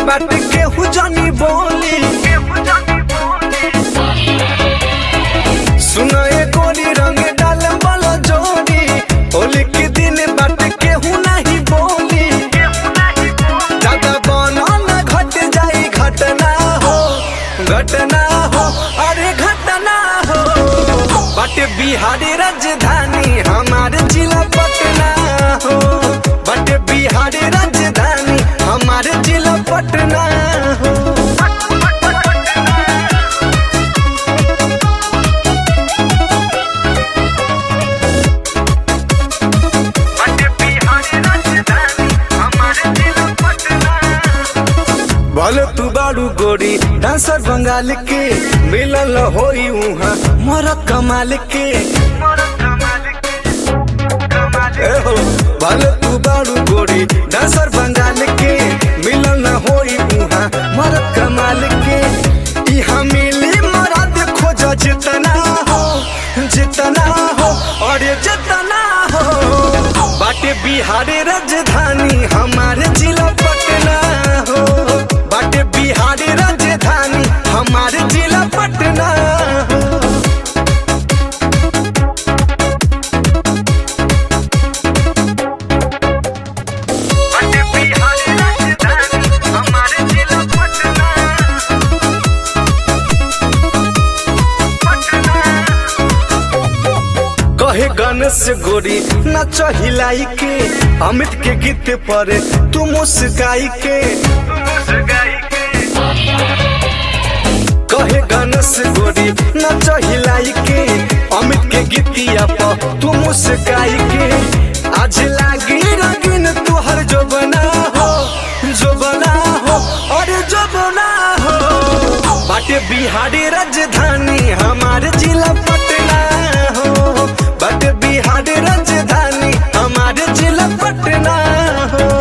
बाट केहू जानी बोली सुनो ए गोरी रंग डाल वाला जोड़ी होली के दिन बाट केहू नहीं बोली ज्यादा बना न घट जाई घटना हो घटना हो अरे घटना हो बट बिहारी राजधानी हमारे जिला पटना हो बट बिहारी राजधानी हमारे जिला पटना हो बोलो तू बारू गोरी डांसर बंगाल के मिलल होई उहाँ मोर कमाल के ए हो बोलो तू बारू गोरी डांसर बंगाल के मिलल न होई उहाँ मोर कमाल के इहाँ मिली मरद खोज जितना हो जितना हो और जितना हो बाटे बिहारी राजधानी हमारे जिला पटना हो बाटे बिहारी राजधानी हमारे जिला पटना हो बाटे बिहारी राजधानी हमारे जिला पटना कहे गणेश गोरी नच हिलाई के अमित के गीत पर तू मुस्काई के कहे गणेश गोरी नच हिलाई के अमित के गीतिया पर तू मुस्काई के आज लागी रंगीन तुहर जो बना हो जो बना हो और जो बना हो बाटे बिहारी राजधानी हमारे जिला पटना हो बाटे बिहारी राजधानी हमारे जिला पटना हो